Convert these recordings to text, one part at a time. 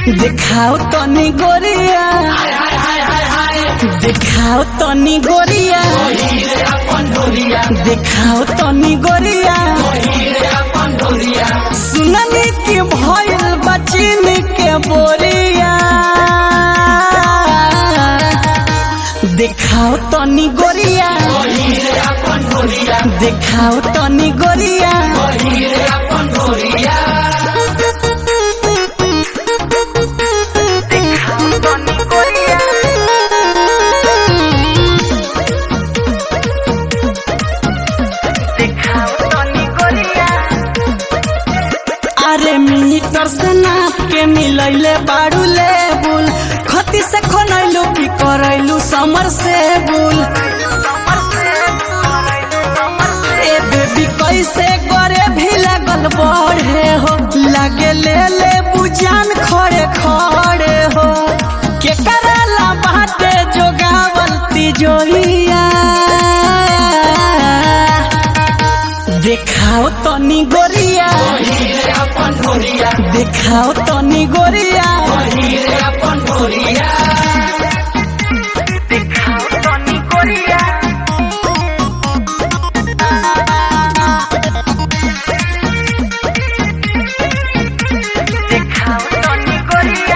देखाओ तनी गोरिया देखाओ तनी गोरिया देखाओ तनी गोरिया सुननी के भइल बचिन के बोरिया देखाओ तनी गोरिया देखाओ तनी गोरिया देखाओ तनी गोरिया देखाओ तनी गोरिया अरे मीटर से नाप के मिलैले बाड़ू लेबुल खती से खनैलू की करैलू समर से बुल ए बेबी कैसे करे भी लगल बढ़े हो लगे ले ले बुजान खड़े खड़े हो के करला बाटे जोगावल तिजोरिया देखाओ तनी गोरिया देखाओ तनी गोरिया देखाओ तनी गोरिया देखाओ तनी गोरिया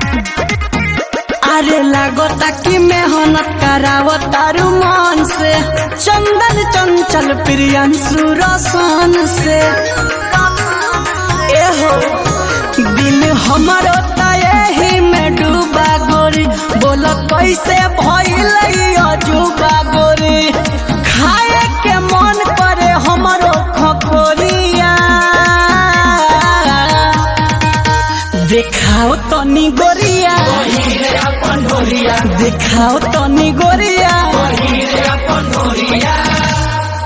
अरे लागता कि मेहनत करावत तारू मन से चंदन चंचल प्रियंशु रसन से एहो दिल हमारो त एही में डूबा गोरी बोल कैसे भइल अजूबा गोरी खाए के मन करे हमारो खकोरिया देखाओ तनी गोरिया देखाओ तनी गोरिया